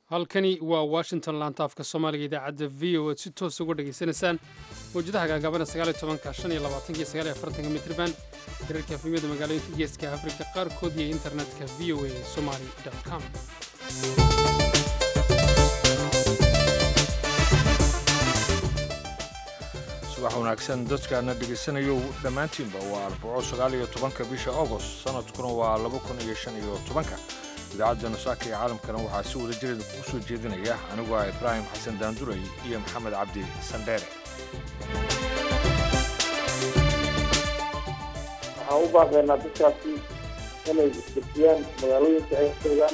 halkani waa washington laantaafka soomaaliga idaacadda v o ad si toos uga dhegaysanaysaan mawjadaha gaagabana sagaaliytobanka shan iyo labaatanka iyo sagaal iyo afartanka mitriban hirarka efemyada magaalooyinka geeska afrika qaarkood iyo internetka v o a somali com subax wanaagsan dadkaana dhegaysanayo dhammaantiinba waa arbaco sagaal iyo tobanka bisha agost sanadkuna waa laba kun iyo shan iyo tobanka idaacadda nusaaka iyo caalamkana waxaa si wada jireeda kugu soo jeedinaya anigoo ah ibraahim xasan daanduray iyo maxamed cabdi sandheere waxaan u baaqaynaa dadkaasi inay isdejiyaan magaalooyinka ay joogaan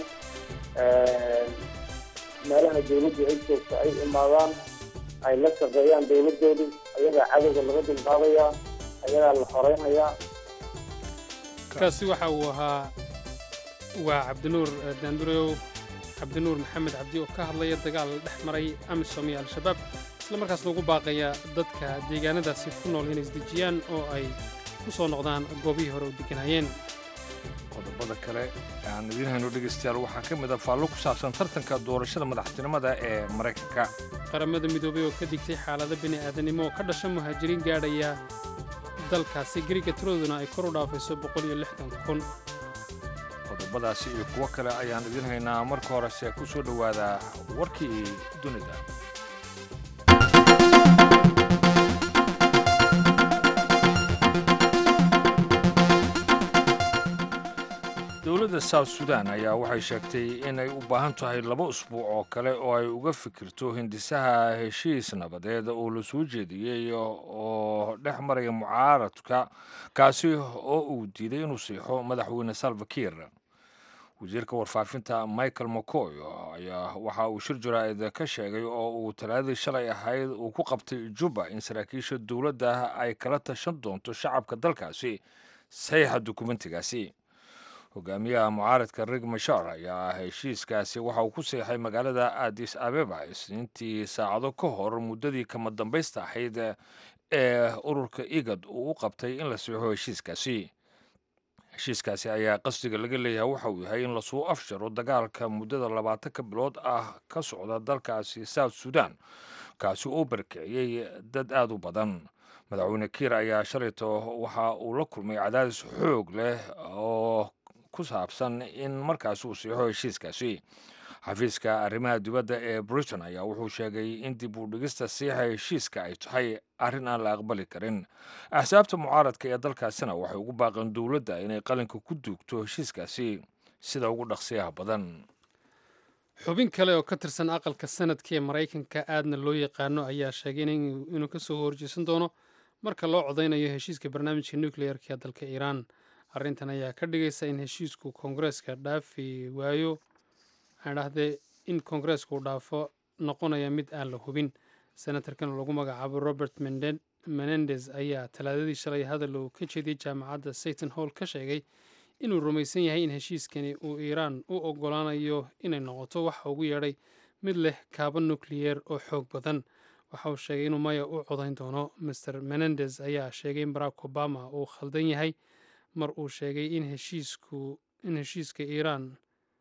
meelaha dawladdu ay joogto ay imaadaan ay la shaqeeyaan dawladoodu ayagaa cadowga laga dulqaadayaa ayagaa la xoreynayaa kaasi waxa uu ahaa waa cabdinuur daandureyow cabdinuur maxamed cabdi oo ka hadlaya dagaal dhex maray amisom iyo al-shabaab isla markaasna ugu baaqaya dadka deegaanadaasi ku nool inay isdejiyaan oo ay ku soo noqdaan goobihii hore u deganayeen qodobada kale aan idiin hayno dhegaystayaal waxaa ka mid a faallo ku saabsan tartanka doorashada madaxtinimada ee maraykanka qaramada midoobay oo ka digtay xaalado bini aadanimo oo ka dhasha muhaajiriin gaadhaya dalkaasi gariga tiradooduna ay kor u dhaafayso boqol iyo lixdan kun qodobadaasi iyo kuwo kale ayaan idiin haynaa marka horese ku soo dhowaada warkii dunida dowladda south sudan ayaa waxay sheegtay inay u baahan tahay laba usbuuc oo kale oo ay uga fikirto hindisaha heshiis nabadeed oo la soo jeediyey oo dhex maraya mucaaradka kaasi oo uu diiday inuu siixo madaxweyne salva kiir wasiirka warfaafinta michael mcoy ayaa waxa uu shir jaraa'id ka sheegay oo uu talaadadii shalay ahayd uu ku qabtay juba in saraakiisha dowladda ay kala tashan doonto shacabka dalkaasi saxiixa dukumentigaasi hogaamiyaha mucaaradka rig mashar ayaa heshiiskaasi waxa uu ku seexay magaalada adis abeba isniintii saacado ka hor muddadii kama dambaysta ahayd ee ururka igad uu u qabtay in la siixo heshiiskaasi heshiiskaasi ayaa qasdiga laga leeyahay waxa uu yahay in lasuu afjaro dagaalka muddada labaatanka bilood ah ka socda dalkaasi south sudan kaasi oo barkiciyey dad aada u badan madaxweyne kiir ayaa shalayto waxa uu la kulmay cadaadis xoog leh oo ku saabsan in markaas uu siixo heshiiskaasi xafiiska arrimaha dibadda ee britain ayaa wuxuu sheegay in dib u dhigista siixa heshiiska ay tahay arrin aan la aqbali karin axsaabta mucaaradka ee dalkaasina waxay ugu baaqeen dowladda inay qalinka ku duugto heshiiskaasi sida ugu dhaqsiyaha badan xubin kale oo ka tirsan aqalka sanadka ee maraykanka aadna loo yaqaano ayaa sheegay inuu ka soo horjeesan doono marka loo codaynayo heshiiska barnaamijka nucleerka ee dalka iiraan arrintan ayaa ka dhigaysa in heshiisku koongareeska dhaafi waayo waxaan dhahdee in koongareesku uu dhaafo noqonaya mid aan la hubin senatarkan lagu magacaabo robert menendez ayaa talaadadii shalay hadal uu ka jeediyey jaamacadda sayton hall ka sheegay inuu rumaysan yahay in heshiiskani uu iiraan u ogolaanayo inay noqoto waxa ugu yeedhay mid leh kaaba nukliyeer oo xoog badan waxa uu sheegay inuu maya u codayn doono master menendez ayaa sheegay in barack obama uu khaldan yahay mar uu sheegay in heshiisku in heshiiska iiraan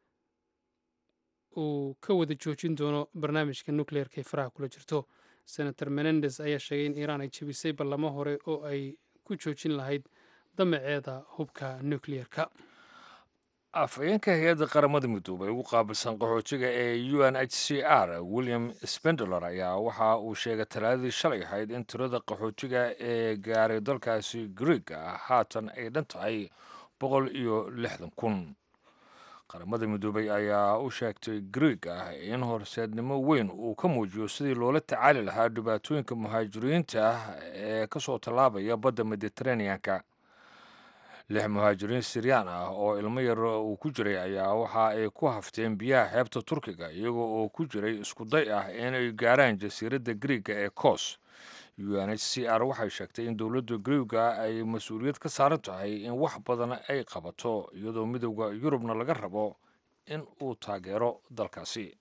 uu ka wada joojin doono barnaamijka nucleerka ee faraha kula jirto senator menendez ayaa sheegay in iiraan ay jebisay ballamo hore oo ay ku joojin lahayd damaceeda hubka nucleerka afhayeenka hay-adda qaramada midoobay ugu qaabilsan qaxootiga ee u n h c r william spendler ayaa waxa uu sheegay talaadadii shalay ahayd in tirada qaxootiga ee gaaray dalkaasi griega haatan ay dhan tahay boqol iyo lixdan kun qaramada midoobay ayaa u sheegtay grieg ah in horseednimo weyn uu ka muujiyo sidii loola tacaali lahaa dhibaatooyinka muhaajiriinta ah ee ka soo tallaabaya badda mediteraneanka lix muhaajiriin siryaan ah oo ilmo yar uu ku jiray ayaa waxa ay ku hafteen biyaha xeebta turkiga iyagoo oo ku jiray iskuday ah inay gaaraan jasiiradda griega ee kos u n h c r waxay sheegtay in dowladda griega ay mas-uuliyad ka saaran tahay in wax badan ay qabato iyadoo midowda yurubna laga rabo in uu taageero dalkaasi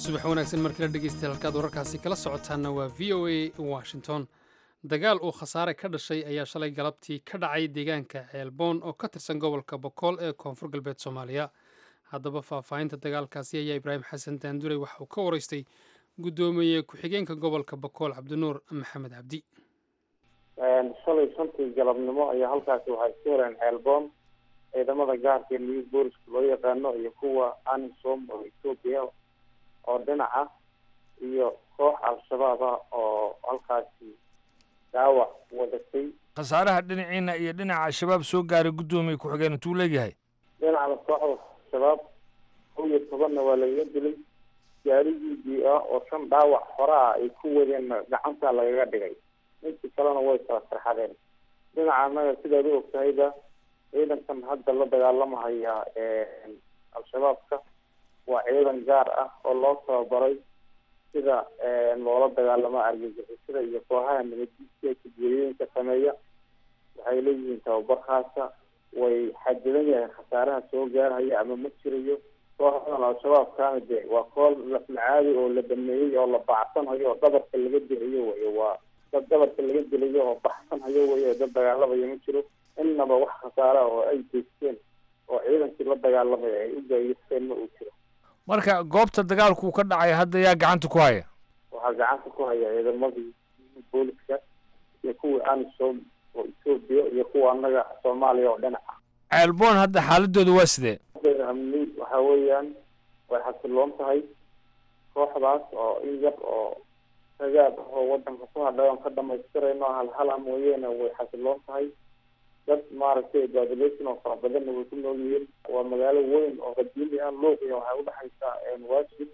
subax wanaagsan markala dhegeystayaal halkaad wararkaasi kala socotaanna waa v o a washington dagaal uu khasaare ka dhashay ayaa shalay galabtii ka dhacay deegaanka ceelboon oo ka tirsan gobolka bokool ee koonfur galbeed soomaaliya haddaba faahfaahinta dagaalkaasi ayaa ibraahim xasan daandurey waxa uu ka waraystay guddoomiye ku-xigeenka gobolka bokool cabdinuur maxamed cabdi shalay shantii galabnimo ayaa halkaasi waxay isku heleen ceelboon ciidamada gaarka new booliska loo yaqaano iyo kuwa anisom oo etoobiya oo dhinaca iyo koox al-shabaab ah oo halkaasi dhaawac wadatay khasaaraha dhinaciina iyo dhinaca al-shabaab soo gaaray guddoomiye ku-xigeen intuu leeyahay dhinacda kooxda shabaab kow iyo tobanna waa lagaga dilay gaarigii ah oo shan dhaawac hore ah ay ku wadeenna gacanta lagaga dhigay intii kalena way kala sarxadeen dhinaca annaga sidaad u ogtahayba ciidankan hadda la dagaalamahaya al-shabaabka waa ciidan gaar ah oo loo tababaray sida loola dagaalamo argagixisada iyo kooxaha nabaddiiska ee kudiyooyinka sameeya waxay leeyihiin tababar khaasa way xadidan yahay khasaaraha soo gaarhaya ama ma jirayo kooxdan al-shabaabkaana de waa kool laflacaadi oo la dhameeyey oo la bacsanhayo oo dhabarka laga dilayo wey waa dad dhabarka laga dilayo oo baxsanhayo wey oo dad dagaalamaya ma jiro innaba wax khasaara oo ay geysteen oo ciidankii la dagaalamaya ay u gaageysteen ma uu jiro marka goobta dagaalku ka dhacay hadda yaa gacanta ku haya waxaa gacanta ku haya ciidamadii booliska iyo kuwii anisom oo etoobiya iyo kuwa annaga soomaaliya oo dhinac ah ceelboon hadda xaaladooda waa sidee amni waxa weeyaan way xasiloon tahay kooxdaas oo in yar oo ragaad ah oo wadanka ku hadhay oon ka dhamaystirayno halhala mooyeene way xasiloon tahay dad maaragtay population oo fara badanna way ku nool yihiin waa magaalo weyn oo qadiimi ah luuqiya waxay udhexaysaa waajib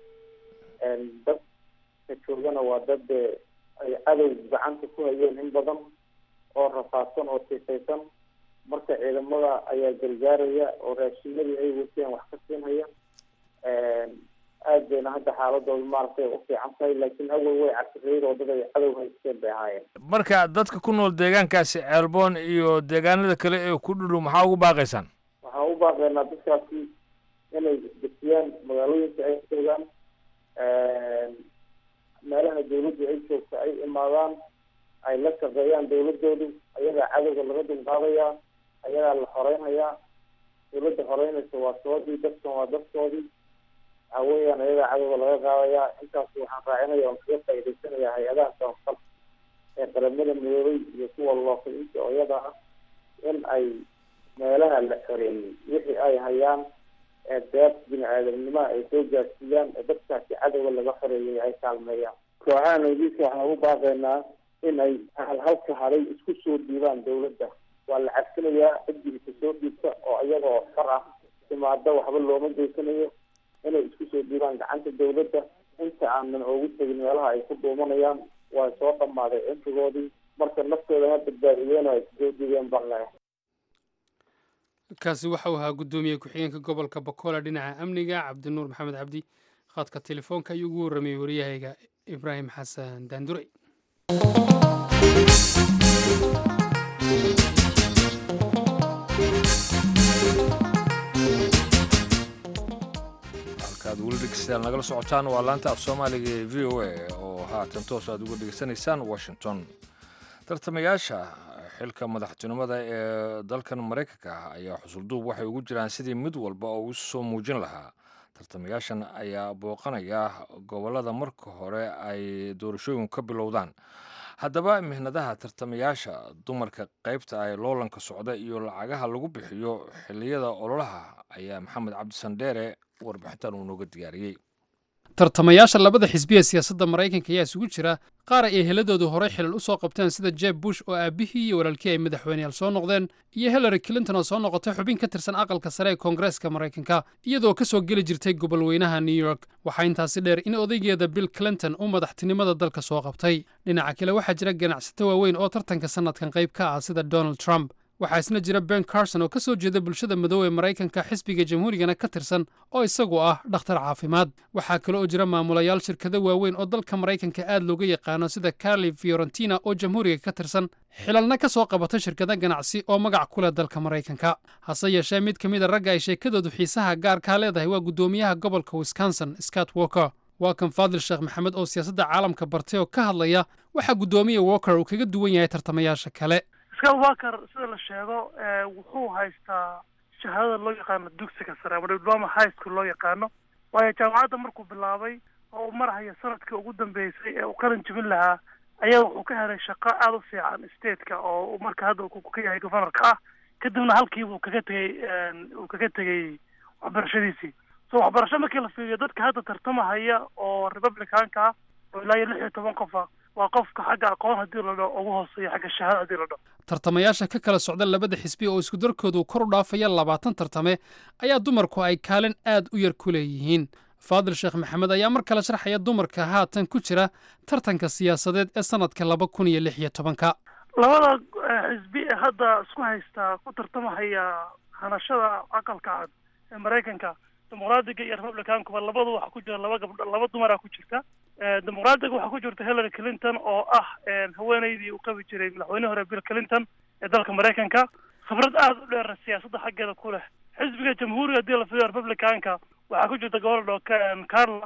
dadka joogana waa dad dee ay cadow gacanta ku hayeen in badan oo rafaadsan oo siifaysan marka ciidamada ayaa gargaaraya oo raashimadii ay wateen wax ka siinhaya aad bayna hadda xaaladooda maaragtay u fiican tahay laakiin awal way casriyeyd oo dad ay cadow haysteen bay ahaayeen marka dadka ku nool deegaankaasi ceelboon iyo deegaanada kale ee ku dhudhow maxaa ugu baaqaysaan waxaan u baaqaynaa dadkaasi inay dejiyaan magaalooyinka ay joogaan meelaha dawladdu ay joogto ay imaadaan ay la shaqeeyaan dawladoodu ayagaa cadowga laga dulqaadayaa ayagaa la xoreynhayaa dawladda xoreynaysa waa soodii dadkan waa dadkoodii waxa weeyaan ayagaa cadowga laga qaadayaa intaas waxaan raacinaya oon kaga faa'idaysanayaa hay-adaha sababqal ee qaramada midoobay iyo kuwa looqiyinta oo iyada ah in ay meelaha la xoreeyey wixii ay hayaan ee deeq bini aadamnimaha ay soo gaarsiiyaan ee dadkaasi cadowga laga xoreeyay ay kaalmeeyaan kooxaha nabadiiska waxaan ugu baaqaynaa in ay halhalka haday isku soo dhiibaan dawladda waa la cabsinayaa ciddiisa soo dhiibta oo iyagoo far ah timaado waxba looma geysanayo inay isku soo dhiibaan gacanta dawladda inta aanan oogu tegin meelaha ay ku dhuumanayaan waa soo dhammaaday cimrigoodii marka naftooda ha badbaadiyeen oo ay soo dhiibeen baan leeyahay kaasi waxau ahaa guddoomiye ku-xigeenka gobolka bakola dhinaca amniga cabdinuur maxamed cabdi khadka telefoonka ayuu ugu warramayey waryahayga ibraahim xasan daandurey halkaad weli dhegeystayaal nagala socotaan waa laanta af soomaaliga ee v o a oo haatan toos aad uga dhegeysanaysaan washington tartamayaasha xilka madaxtinimada ee dalkan maraykanka ah ayaa xusulduub waxay ugu jiraan sidii mid walba oo u soo muujin lahaa tartamayaashan ayaa booqanaya gobollada marka hore ay doorashooyinku ka bilowdaan haddaba mihnadaha tartamayaasha dumarka qaybta ay loolanka socda iyo lacagaha lagu bixiyo xilliyada ololaha ayaa maxamed cabdisandheere warbixintan uu nooga diyaariyey tartamayaasha labada xisbi ee siyaasadda maraykanka ayaa isugu jira qaar ay eheladoodu horey xilal u soo qabteen sida jeb bush oo aabbihii iyo walaalkii ay madaxweyneyaal soo noqdeen iyo hillary clinton oo soo noqotay xubin ka tirsan aqalka sare ee koongareeska maraykanka iyadoo ka soo geli jirtay gobolweynaha new york waxaa intaasi dheer in odaygeeda bill clinton uu madaxtinimada dalka soo qabtay dhinaca kale waxaa jira ganacsato waaweyn oo tartanka sannadkan qayb ka ah sida donald trump waxaa isna jira ben carson oo ka soo jeeda bulshada madow ee maraykanka xisbiga jamhuurigana ka tirsan oo isagu ah dhakhtar caafimaad waxaa kale oo jira maamulayaal shirkado waaweyn oo dalka maraykanka aad looga yaqaano sida carli fiorentina oo jamhuuriga ka tirsan xilalna ka soo qabata shirkado ganacsi oo magac ku leh dalka maraykanka hase yeeshee mid ka mid a ragga ay sheekadoodu xiisaha gaarkaa leedahay waa guddoomiyaha gobolka wisconsin scott walker waa kan faadil sheekh maxamed oo siyaasadda caalamka bartay oo ka hadlaya waxaa guddoomiya walker uu kaga duwan yahay tartamayaasha kale scott walker sida la sheego wuxuu haystaa shahaadada loo yaqaano dugsiga sare ama diploma high school loo yaqaano waayo jaamacadda markuu bilaabay oo uu marhayo sanadkii ugu dambeysay ee uu qalin jebin lahaa ayaa wuxuu ka helay shaqo aada u fiican stateka oo marka hadda ka yahay governorka ah kadibna halkiiba uu kaga tegey uu kaga tegey waxbarashadiisii so waxbarasho markii la fiiriyo dadka hadda tartamahaya oo republicanka ah oo ilaa iyo lix iyo toban qofa waa qofka xagga aqoon haddii la dhaho ugu hooseeya xagga shahaada haddii la dhaho tartamayaasha ka kala socda labada xisbi oo isku darkoodu kor u dhaafaya labaatan tartame ayaa dumarku ay kaalin aad u yar ku leeyihiin faadil sheekh maxamed ayaa mar kale sharxaya dumarka haatan ku jira tartanka siyaasadeed ee sanadka laba kun iyo lix iyo tobanka labada xisbi ee hadda isku haystaa ku tartamahaya hanashada aqalka cad ee maraykanka dimuqraadiga iyo republicankuba labadu waxaa ku jira laba gabdho laba dumaraa ku jirta dimuqraadiga waxaa ku jirta hillary clinton oo ah haweeneydii uu qabi jiray madaxweyne hore bill clinton ee dalka maraykanka khibrad aada u dheer siyaasadda xaggeeda ku leh xisbiga jamhuuriga haddii la fiiriyo republicanka waxaa ku jirta gobordho carla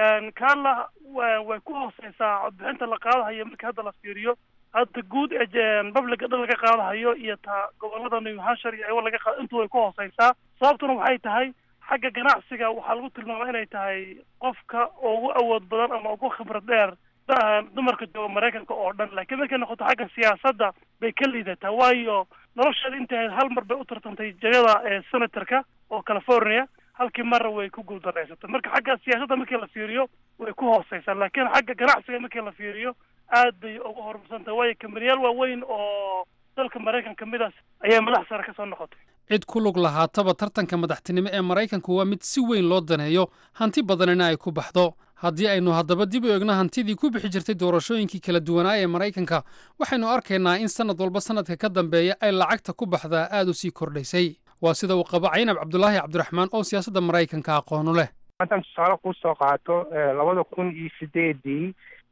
carla way ku hooseysaa codbixinta la qaadahayo marka hadda la fiiriyo hadda guud ee publica dhan laga qaadahayo iyo ta gobolada new hampshire iyo laga qaado intu way ku hooseysaa sababtuna waxay tahay xagga ganacsiga waxaa lagu tilmaama inay tahay qofka ugu awood badan ama ugu khibrad dheer dumarka jooga maraykanka oo dhan laakiin markay noqoto xagga siyaasadda bay ka liidataa waayo nolosheeda intay hal mar bay u tartantay jagada ee senatorka oo california halkii marra way ku guuldareysatay marka xagga siyaasadda markii la fiiriyo way ku hooseysaa laakiin xagga ganacsiga markii la fiiriyo aad bay ugu horumarsantahay waayo kambanyaal waaweyn oo dalka maraykan ka mid a ayaa madax sare kasoo noqotay cid ku lug lahaataba tartanka madaxtinimo ee maraykanku waa mid si weyn loo daneeyo hanti badanina ay ku baxdo haddii aynu haddaba dib u eegno hantidii ku bixi jirtay doorashooyinkii kala duwanaa ee maraykanka waxaynu arkaynaa in sannad walba sannadka ka dambeeya ay lacagta ku baxdaa aad u sii kordhaysay waa sida uu qabo caynab cabdulaahi cabdiraxmaan oo siyaasadda maraykanka aqoonu leh haddaan tusaale kuu soo qaato labada kun iyo sideedii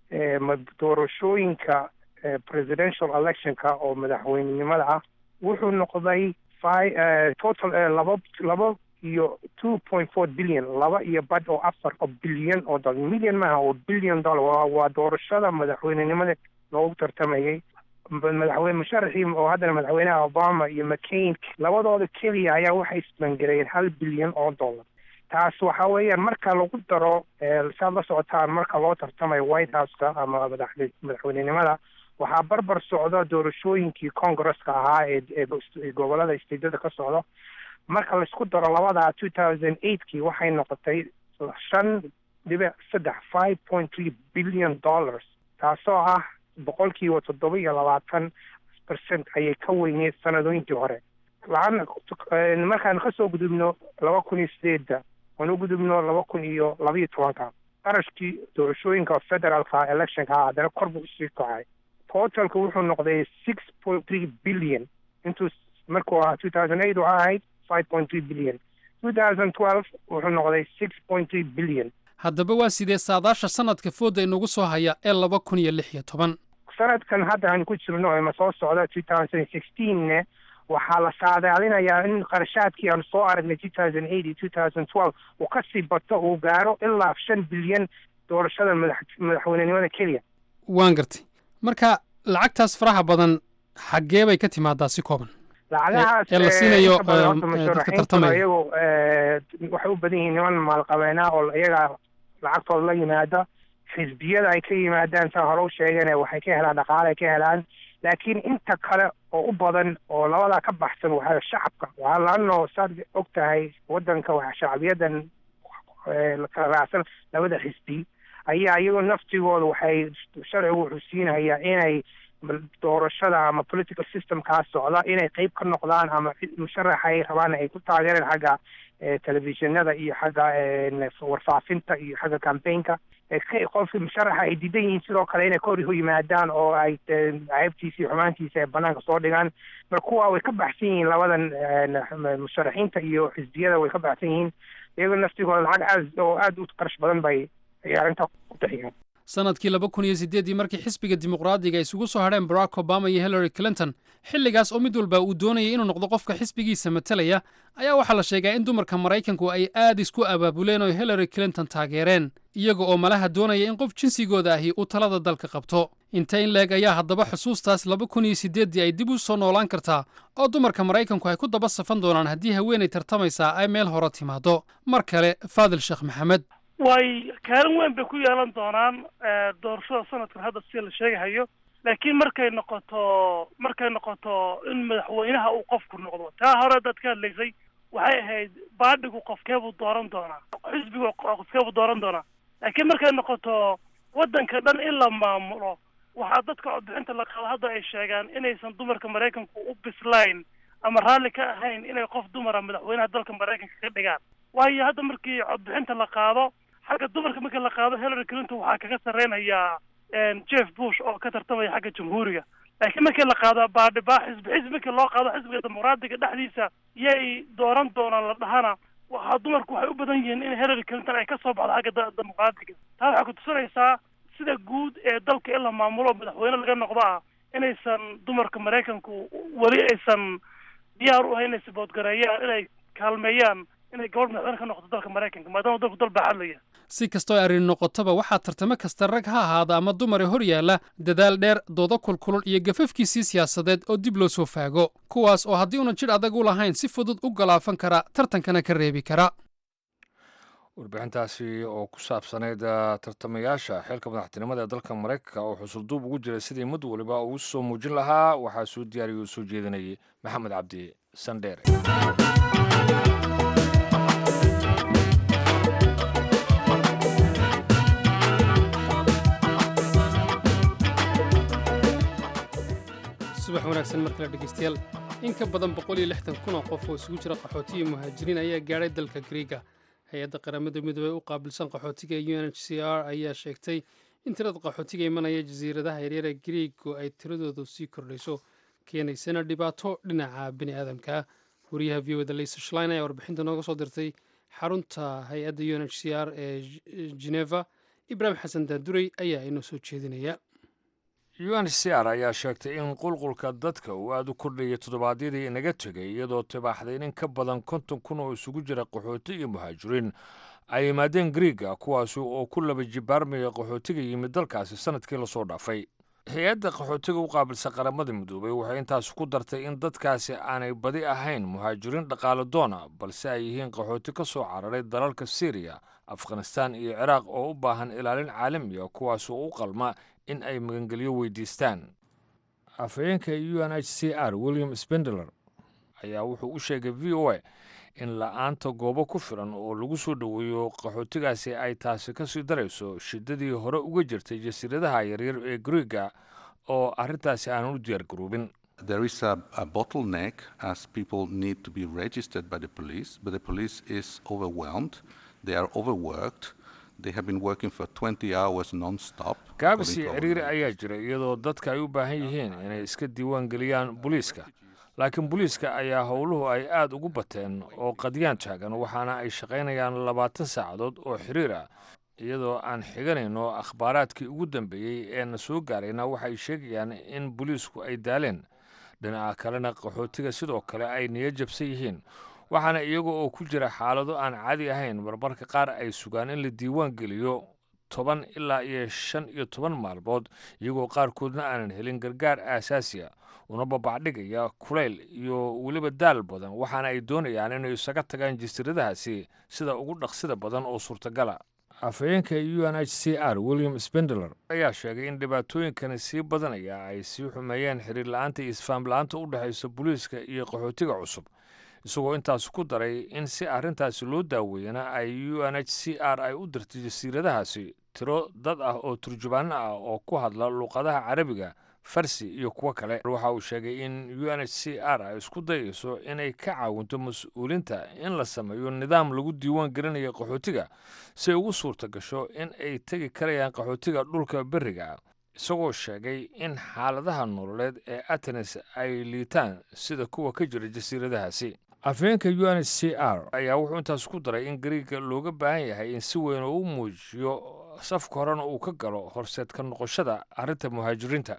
doorashooyinka presidential electionka oo madaxweynenimada ah wuxuu noqday total laba laba iyo two point four billion laba iyo bad oo afar oo bilyan oo dollar million maaha oo billion dollar waa doorashada madaxweynenimada loogu tartamayay madaxweyne musharaxii oo haddana madaxweynaha obama iyo mccain labadooda keliya ayaa waxay isbangareeyeen hal bilyan oo dollar taas waxa weeyaan marka lagu daro saad la socotaan marka loo tartamayo white houseka ama madaxweynenimada waxaa barbar socda doorashooyinkii congresska ahaa ee gobolada stateda ka socda marka laisku daro labadaa two thousand eightkii waxay noqotay shan dhibic saddex five point three billion dollars taasoo ah boqolkiiba toddoba iyo labaatan percent ayay ka weyneed sanadooyinkii hore laana markaan kasoo gudubno laba kun iyo sideedda aan u gudubno laba kun iyo labaiyo tobanka qarashkii doorashooyinka federaalka electionka ah haddana kor buu usii kacay totalka wuxuu noqday six point three billion intuu markuu ahaa two thousand eight waxaa ahayd five point three billion two thousand twelve wuxuu noqday six point three billion haddaba waa sidee saadaasha sanadka fooda inagu soo haya ee laba kun iyo lix iyo toban sanadkan hadda aan ku jirno ma soo socda two thousand sixteenna waxaa la saadaalinayaa in qarashaadkii aan soo aragnay two thousand eight iyo two thousand twelve uu kasii bato uu gaaro ilaa shan bilyan doorashada madax madaxweynenimada keliya waan gartay marka lacagtaas faraha badan xaggee bay ka timaadaa si kooban lacagahaas ee la siinayo inta badan horta dadka musharaxiintu tartamaya iyagu waxay u badan yihiin niman maalqabeena oo iyaga lacagtooda la yimaada xisbiyada ay ka yimaadaan saa hore u sheegeen waxay ka helaan dhaqaale ay ka helaan laakiin inta kale oo u badan oo labadaa ka baxsan waxaa shacabka waxaa laano saad og tahay wadanka waxa shacbiyadan kala raacsan labada xisbi ayaa iyagoo naftigooda waxay sharcigu wuxuu siinayaa inay doorashada ama political systemkaa socda inay qeyb ka noqdaan ama musharaxa ay rabaan ay ku taageereen xagga telefishinada iyo xagga warfaafinta iyo xagga campaignka qofkii musharaxa ay diidan yihiin sidoo kale inay kor u yimaadaan oo ay ceebtiisa iyo xumaantiisa ay banaanka soo dhigaan marka kuwa way ka baxsan yihiin labadan musharaxiinta iyo xisbiyada way ka baxsan yihiin iyagoo naftigooda lacag aad oo aada u qarash badan bay ay arrintaa ku bixiyaan sannadkii laba kun iyo siddeeddii markii xisbiga dimuqraadiga isugu soo hadheen barack obama iyo hillary clinton xilligaas oo mid walba uu doonayay inuu noqdo qofka xisbigiisa matalaya ayaa waxaa la sheegaa in dumarka maraykanku ay aad isku abaabuleen oo hillary clinton taageereen iyaga oo malaha doonaya in qof jinsigooda ahi uu talada dalka qabto inta in leeg ayaa haddaba xusuustaas laba kun iyo siddeeddii ay dib u soo noolaan kartaa oo dumarka maraykanku ay ku daba safan doonaan haddii haweenay tartamaysaa ay meel hore timaado mar kale faadil sheekh maxamed way kaalin weyn bay ku yeelan doonaan doorashada sanadkan hadda sida la sheegahayo laakiin markay noqoto markay noqoto in madaxweynaha uu qofku noqdo taa hore dad ka hadlaysay waxay ahayd baadhigu qofkeebuu dooran doonaa xisbigu qofkeebuu dooran doonaa laakiin markay noqoto waddanka dhan in la maamulo waxaa dadka codbixinta la qaado hadda ay sheegaan inaysan dumarka maraykanku u bislayn ama raalli ka ahayn inay qof dumara madaxweynaha dalka maraykanka ka dhigaan waayo hadda markii codbixinta la qaado xagga dumarka markii la qaado hillary clinton waxaa kaga sarreynayaa jeff bush oo ka tartamaya xagga jamhuuriga laakiin markii la qaado baadhibaa xisbi xisbi markii loo qaado xisbiga dimuqraadiga dhexdiisa yay dooran doonaan la dhahana waxaa dumarku waxay u badan yihiin in hillary clinton ay ka soo baxdo xagga dimuqraadiga taa waxay ku tusinaysaa sida guud ee dalka in la maamulo madaxweyne laga noqdo ah inaysan dumarka maraykanku weli aysan diyaar u ahayn inay saboodgareeyaan inay kaalmeeyaan inay gabadh madaxweyne ka noqoto dalka maraykanka maadaama dalku dal baa hadlaya si kastoo arrin noqotaba waxaa tartamo kasta rag ha ahaada ama dumare hor yaalla dadaal dheer doodo kulkulul iyo gafafkiisii siyaasadeed oo dib loo soo faago kuwaas oo haddii unan jidh adag u lahayn si fudud u galaafan kara tartankana ka reebi kara warbixintaasi oo ku saabsanayd tartamayaasha xeelka madaxtinimada ee dalka maraykanka oo xusulduub ugu jiray sidii mid waliba ugu soo muujin lahaa waxaa soo diyaariya oo soo jeedinayay maxamed cabdi sandheere subax wanaagsan mar kale dhegeystayaal in ka badan boqol iyo lixdan kun oo qof oo isugu jira qaxooti iyo muhaajiriin ayaa gaadhay dalka griiga hay-adda qaramada midoobey u qaabilsan qaxootiga u n h c r ayaa sheegtay in tirada qaxootiga imanaya jasiiradaha yaryar ee griigu ay tiradoodu sii kordhayso keenaysana dhibaato dhinaca bini aadamka wariyaha v o da lisa shlein ayaa warbixinta nooga soo dirtay xarunta hay-adda u n h c r ee geneva ibraahim xasan daadurey ayaa inoo soo jeedinaya u n c r ayaa sheegtay in qulqulka dadka uu aada u kordhayay toddobaadyadii inaga tegay iyadoo tibaaxday in ka badan konton kun oo isugu jira qaxooti iyo muhaajiriin ay yimaadeen griiga kuwaasi oo ku laba jibaarmaya qaxootiga yimid dalkaasi sanadkii lasoo dhaafay hay-adda qaxootiga u qaabilsan qaramada midoobey waxay intaas ku dartay in dadkaasi aanay badi ahayn muhaajiriin dhaqaale doona balse ay yihiin qaxooti ka soo cararay dalalka syriya afghanistaan iyo ciraaq oo u baahan ilaalin caalamiya kuwaas oo u qalma in ay magangelyo weydiistaan afhayeenka u n h c r william spendler ayaa wuxuu u sheegay v o a in la-aanta goobo ku filan oo lagu soo dhoweeyo qaxootigaasi ay taasi ka sii darayso shiddadii hore uga jirtay jasiiradaha yaryar ee griiga oo arrintaasi aanan u diyaar garoobin There is a, a bottleneck as people need to be registered by the police, but the police is overwhelmed. They are overworked. They have been working for 20 hours non-stop. gaabis iyo according to our ciriiri numbers. ayaa jira iyadoo dadka ay u baahan yihiin inay iska diiwaan geliyaan booliiska laakiin booliiska ayaa howluhu ay aad ugu bateen oo qadyaan taagan waxaana ay shaqaynayaan labaatan saacadood oo xiriir ah iyadoo aan xiganayno akhbaaraadkii ugu dambeeyey ee na soo gaarayna waxay sheegayaan in booliisku ay daaleen dhinaca kalena qaxootiga sidoo kale ay niyo jabsan yihiin waxaana iyaga oo ku jira xaalado aan caadi ahayn marmarka qaar ay sugaan in la diiwaan geliyo toban ilaa iyo shan iyo toban maalmood iyagoo qaarkoodna aanan helin gargaar aasaasiya una babacdhigaya kulayl iyo weliba daal badan waxaana ay doonayaan inay isaga tagaan jasiiradahaasi sida ugu dhaqsida badan oo suurtagala afhayeenka u n h c r william spendler ayaa sheegay in dhibaatooyinkani sii badanaya ay sii xumeeyeen xiriir la-aanta iyo isfaam la-aanta u dhexaysa booliiska iyo qaxootiga cusub isagoo intaas ku daray in si arrintaasi loo daaweeyana ay u n h c r ay u dirtay jasiiradahaasi tiro dad ah oo turjubaano ah oo ku hadla luuqadaha carabiga farsi iyo kuwo kale waxa uu sheegay in u n h c r ay isku dayayso inay ka caawinto mas-uulinta in la sameeyo nidaam lagu diiwaan gelinayo qaxootiga si ay ugu suurta gasho in ay tegi karayaan qaxootiga dhulka beriga isagoo sheegay in xaaladaha nololeed ee atenes ay liitaan sida kuwa ka jira jasiiradahaasi afhayeenka u n h c r ayaa wuxuu intaas ku daray in gariiga looga baahan yahay in si weyn oo u muujiyo safka horena uu ka galo horseed ka noqoshada arrinta muhaajiriinta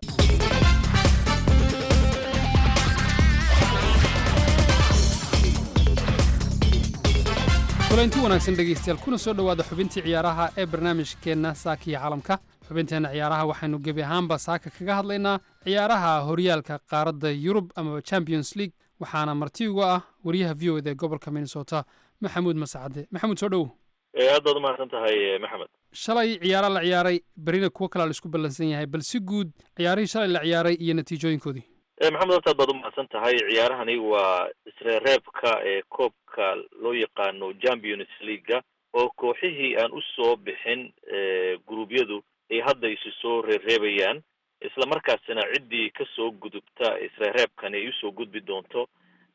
kulanti wanaagsan dhegaystayaal kuna soo dhowaada xubintii ciyaaraha ee barnaamijkeenna saaka iyo caalamka xubinteenna ciyaaraha waxaynu gebi ahaanba saaka kaga hadlaynaa ciyaaraha horyaalka qaaradda yurub amaba champions league waxaana marti uga ah wariyaha v o ed ee gobolka minnesota maxamuud masacade maxamuud soo dhowow aad baad umahadsan tahay maxamed shalay ciyaara la ciyaaray berina kuwo kalea la isku ballansan yahay bal si guud ciyaarihii shalay la ciyaaray iyo natiijooyinkoodii maxamed horta aad baad umahadsan tahay ciyaarahani waa isreereebka ee koobka loo yaqaano champions leaguea oo kooxihii aan usoo bixin guruubyadu ay hadda isu soo reereebayaan isla markaasina ciddii kasoo gudubta isreereebkani ay usoo gudbi doonto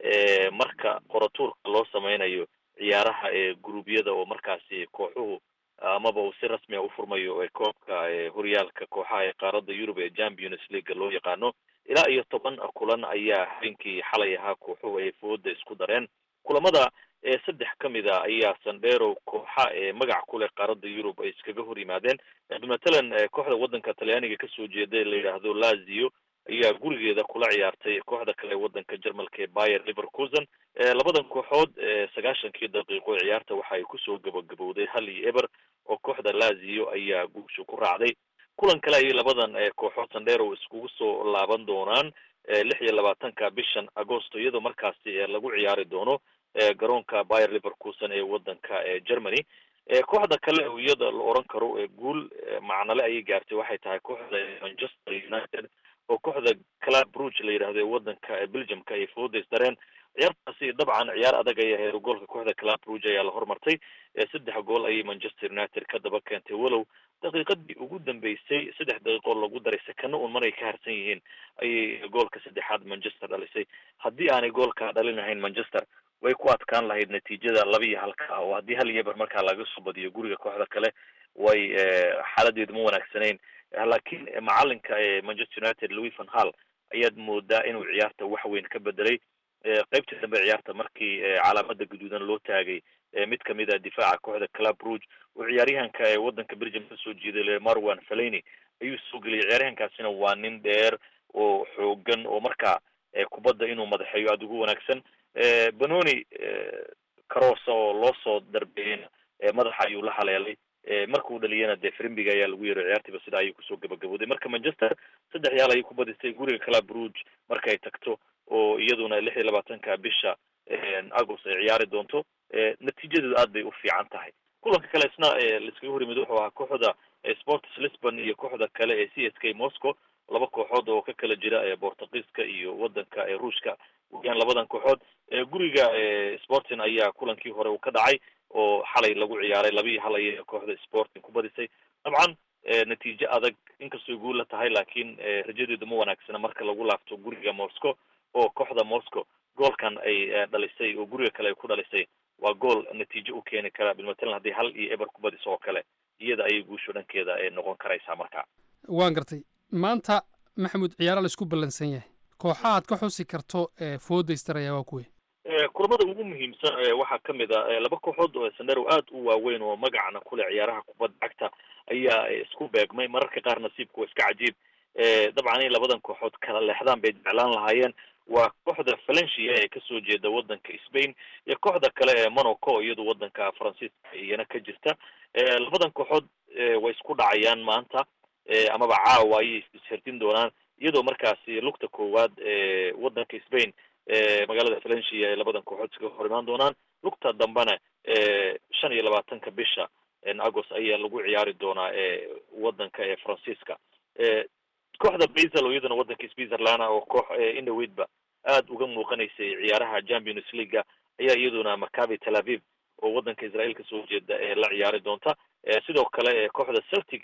marka qoratuurka loo sameynayo ciyaaraha ee guruubyada oo markaasi kooxuhu amaba uu si rasmiga u furmayo ee koobka horyaalka kooxaha ee qaaradda yurub ee champions leaguea loo yaqaano ilaa iyo toban kulan ayaa habeenkii xalay ahaa kooxuhu ay fooda isku dareen kulamada saddex ka mid a ayaa sandero kooxa ee magac ku leh qaaradda yurub ay iskaga hor yimaadeen matalan kooxda waddanka talyaaniga kasoo jeeda la yidhaahdo lazio ayaa gurigeeda kula ciyaartay kooxda kale waddanka jarmalka ee bayer liverkusen labadan kooxood sagaashankii daqiiqo ciyaarta waxa ay kusoo gabagabowday hal iyo eber oo kooxda lazio ayaa guusha ku raacday kulan kale ayay labadan kooxood sandero iskugu soo laaban doonaan lix iyo labaatanka bishan agosto iyadoo markaasi lagu ciyaari doono garoonka bayer liverkusen ee waddanka germany kooxda kale oo iyada la oran karo guul macnale ayay gaartay waxay tahay kooxda manchester united oo kooxda club bruge la yidhahdo ee waddanka belgiumka ay foodays dareen ciyaartaasi dabcan ciyaar adag ay ahayd goolka kooxda club bruge ayaa la hormartay saddex gool ayay manchester united ka daba keentay walow daqiiqadii ugu dambeysay saddex daqiiqoo lagu daray sakano un maray ka harsan yihiin ayay goolka saddexaad manchester dhalisay haddii aanay goolka dhalin lahayn manchester way ku adkaan lahayd natiijada laba iyo halka ah oo haddii hal iyo eber markaa laga soo badiyo guriga kooxda kale way xaaladeedu ma wanaagsanayn laakiin macalinka manchester united louis van hall ayaad moodaa inuu ciyaarta wax weyn ka bedelay qeybtii dambe ciyaarta markii calaamada guduudan loo taagay mid kamid a difaaca kooxda club rouge oo ciyaaryahanka ee waddanka belgium kasoo jeeday marwan faleni ayuu soo geliyay ciyaaryahankaasina waa nin dheer oo xoogan oo markaa kubadda inuu madaxeeyo aada ugu wanaagsan banoni carosa oo loo soo darbeeyeyna madaxa ayuu la haleelay markuu dhaliyana dee frimbiga ayaa lagu yeeray ciyaartiiba sidaa ayuu kusoo gabagabooday marka manchester saddex yaal ayay ku badisay guriga club rouge markay tagto oo iyaduna lix iyo labaatanka bisha agost ay ciyaari doonto natiijadeedu aad bay u fiican tahay kulanka kale isna laiskaga hor yimid wuxuu ahaa kooxda sports lisbon iyo kooxda kale ee c s k moscow laba kooxood oo ka kala jira bortugiiska iyo waddanka ruushka weyaan labadan kooxood guriga sporting ayaa kulankii hore uu ka dhacay oo xalay lagu ciyaaray laba iyo hal ayay kooxda sporting ku badisay dabcan natiijo adag inkastoo guul la tahay laakiin rajadeedu ma wanaagsana marka lagu laabto guriga moscow oo kooxda moscow goolkan ay dhalisay oo guriga kale ay ku dhalisay waa gool natiijo u keeni kara bilmatalan haddii hal iyo eber ku badiso oo kale iyada ayay guusho dhankeeda noqon karaysaa marka waan gartay maanta maxamuud ciyaara la isku ballansan yahay kooxaha aad ka xusi karto foodaystaraya waa kuwe kulamada ugu muhiimsan waxaa kamid a laba kooxood oo sandero aad u waaweyn oo magacna kule ciyaaraha kubadda cagta ayaa isku beegmay mararka qaar nasiibku waa iska cajiib dabcan in labadan kooxood kala leexdaan bay jeclaan lahaayeen waa kooxda valencia ee kasoo jeeda waddanka spain iyo kooxda kale ee monaco iyadu waddanka faransiiska iyana ka jirta labadan kooxood way isku dhacayaan maanta amaba caawa ayay isherdin doonaan iyadoo markaasi lugta koowaad waddanka spain magaalada valencia ay labadan kooxood iskaga hor imaan doonaan lugta dambena shan iyo labaatanka bisha agost ayaa lagu ciyaari doonaa waddanka ee faransiiska kooxda basel oo iyaduna waddanka switzerland oo koox indhoweydba aada uga muuqanaysay ciyaaraha champions leaguea ayaa iyaduna maccabi tel aviv oo waddanka israel kasoo jeeda ee la ciyaari doonta sidoo kale kooxda celtic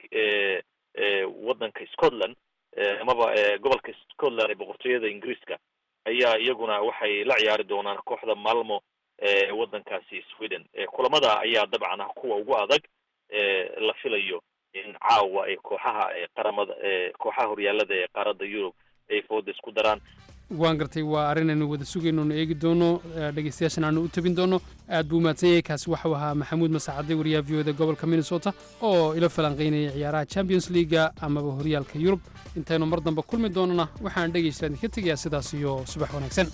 waddanka scotland amaba gobolka scotland ee boqortooyada ingiriiska ayaa iyaguna waxay la ciyaari doonaan kooxda malmo ee waddankaasi sweden kulamada ayaa dabcan ah kuwa ugu adag la filayo in caawa ay kooxaha qaramada kooxaha horyaalada ee qaaradda yurub ay fooda isku daraan waan gartay waa arrin aynu wada sugayno nu eegi doono dhegeystayaashan aanu u tabin doono aad buu mahadsan yahay kaasi waxau ahaa maxamuud masacade wariyaha v oda gobolka minnesota oo ila falanqaynaya ciyaaraha champions leaga amaba horyaalka yurub intaynu mar dambe kulmi doonana waxaan dhegeysta idinka tegayaa sidaas iyo subax wanaagsan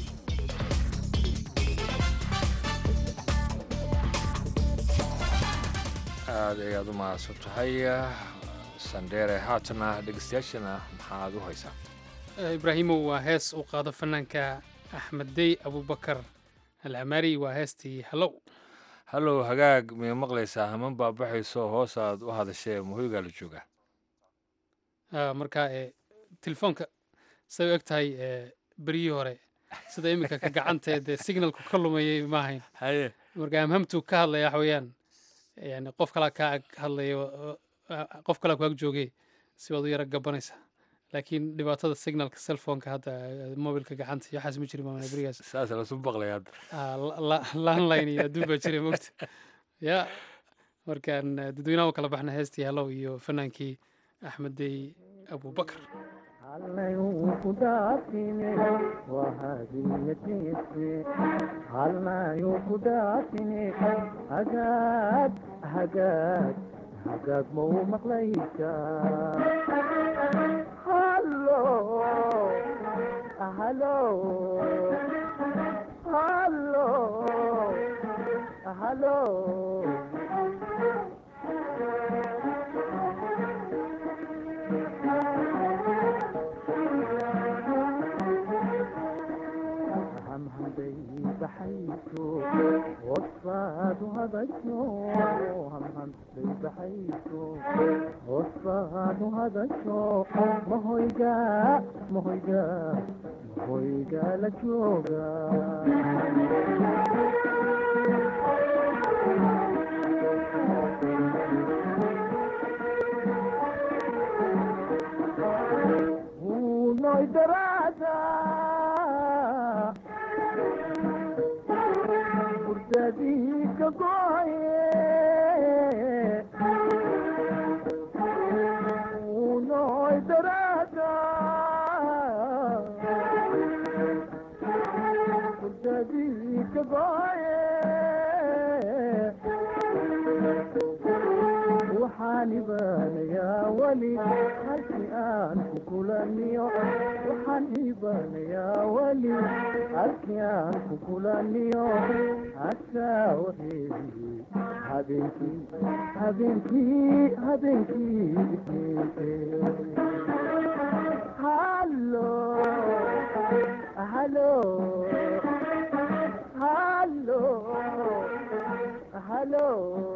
aad ayaad u mahadsan tahay sandheere haatana dhegeystayaashana maxaad u haysaa ibraahimow waa hees uu qaado fanaanka axmed dey abubakar alcamaari waa heestii hallow hallow hagaag may maqlaysaa haman baabaxayso hoos aad u hadashee muhoygaa la joogaa marka telefoonka say u eg tahay beryihii hore sida iminka ka gacantee dee signalku ka lumayay ma ahayn haye marka amhamtu ka hadlaya waxa weeyaan yani qof kalaa kaa ag hadlaya qof kalaa ku ag joogay si baad u yara gabanaysaa laakiin dhibaatada signalka cellphoneka hadda mobilka gacanta iyo waxaas ma jirin maamana berigaas saas lasu baqlay hadda landline iyo adduun baa jiray mogta ya markaan dadweynaha u kala baxna heestii hallow iyo fanaankii axmeddey abubakar hagaag ma u maqlaysaa hamhamday baxayso hoosaadu hadasho hamhamday baxayso hoosaadu hadasho mahoyga mahoyga mahoyga la jooga unoy daraada fursadii ka goye unoy daraada fursadii ka goye waxaan ibaanayaa weli halkii aan ku kulaniyo waxaan ibaanayaa weli halkii aan ku kulaniyo hasaa wareegi habeenkii habeenkii habeenkii hallo hallo hallo hallo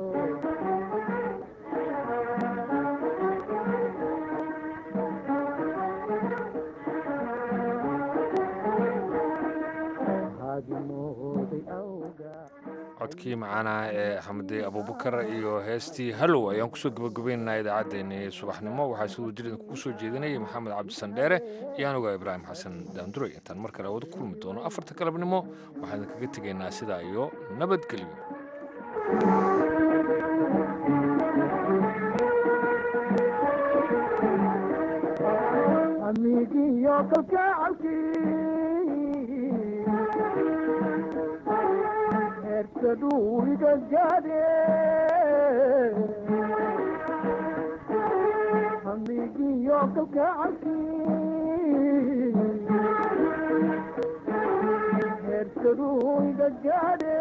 codkii macaanaa ee axmedey abubakar iyo heestii hallow ayaan kusoo gabagabaynaynaa idaacaddeenii subaxnimo waxaa siduu jir idinkugu soo jeedinayay maxamed cabdisandheere iyo anuga ibraahim xasan daanduray intaan mar kale wada kulmi doono afarta galabnimo waxaan idinkaga tegaynaa sidaa iyo nabadgelyo amigiyo kalgacalkii heersaduu iga gaadhe amigiyo kalgacalkii heersaduu iga gaadhe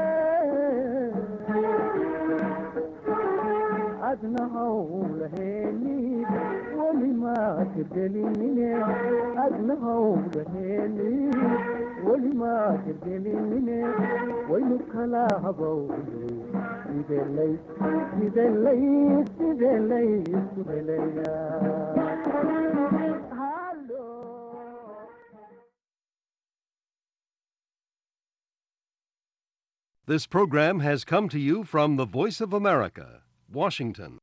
adna hawlaheeni weli ma tirgelinine adna hawlaheeni weli ma tirgelinine waynu kala habowne sidelay sidelay sidelay isku helaya This program has come to you from the Voice of America, Washington.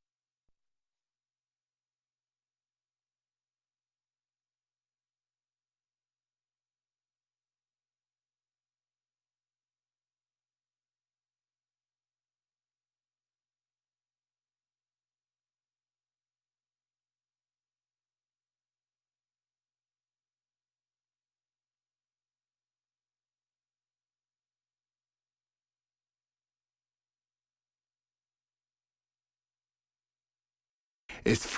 is